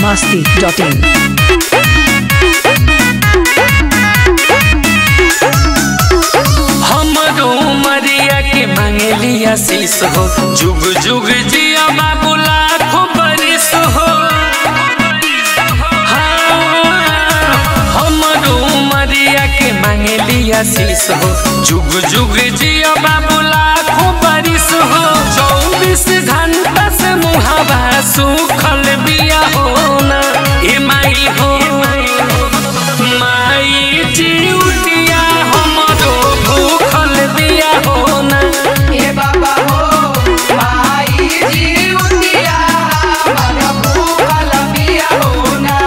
masti.in. हमरो मरिया के मांगली आशीष हो जुग जुग जिया बाबू लाखों बरिस हो हाँ, हमरो मरिया के मांगली आशीष हो जुग जुग जिया बाबू लाखों बरिस हो चौबीस घंटा से मुहावा सुखल बिया हो ना ए माई हो माई जिउतिया हमरो भूखल बिया हो ना ए बाबा हो माई जीवतिया हमर भूखल बिया हो ना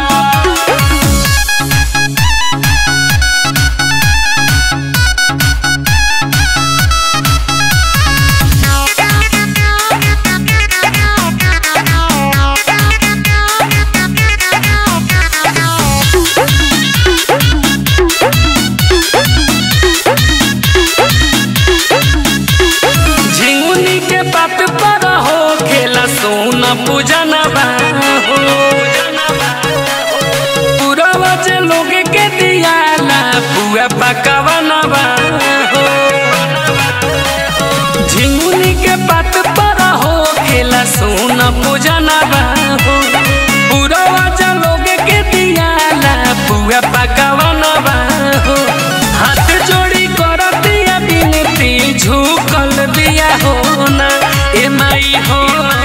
झिंगुनी के पात पर हो खेला सोन पूजन हो पूरा जे लोग के दियाला पुआ पकवन हो झिंगुनी के पात पर हो खेला सोन पूजन हो पूरा जे लोग के दियाला पुआ पकवन हो हाथ जोड़ी कर दिया बिनती झुकल दिया हो ना ए माई हो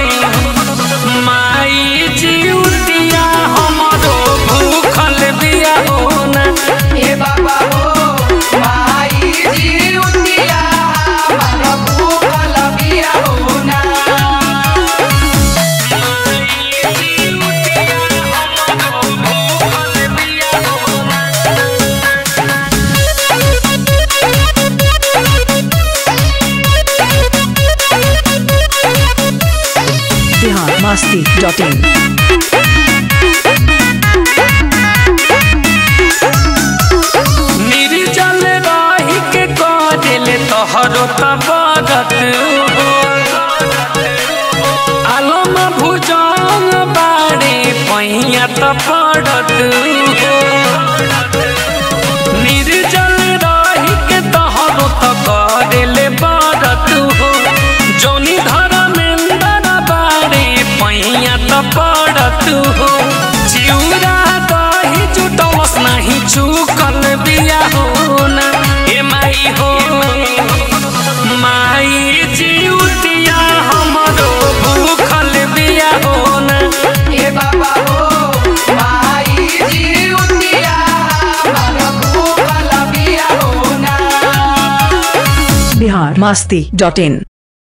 माई जिउतिया हमरो भूखल दिया हो ना ए बाबा हो माई जीवतिया हमर भूखल बिया हो ना Bihar masti.in. निर्जल रही के करेल तोहरो तबरत हो आलम भुजंग बाड़े पैया त पड़त हो निर्जल रही के तोहरो त करेल बरत हो जौनी धर्मेंद्र बाड़े पैया त पड़त हो चिउरा दही जुटलस नाही चुकल बिया हो ना ए माई हो माई जिउतिया हमरो भूखल बिया हो ना ए बाबा हो माई जीवतिया हमर भूखल बिया हो ना Bihar masti.in.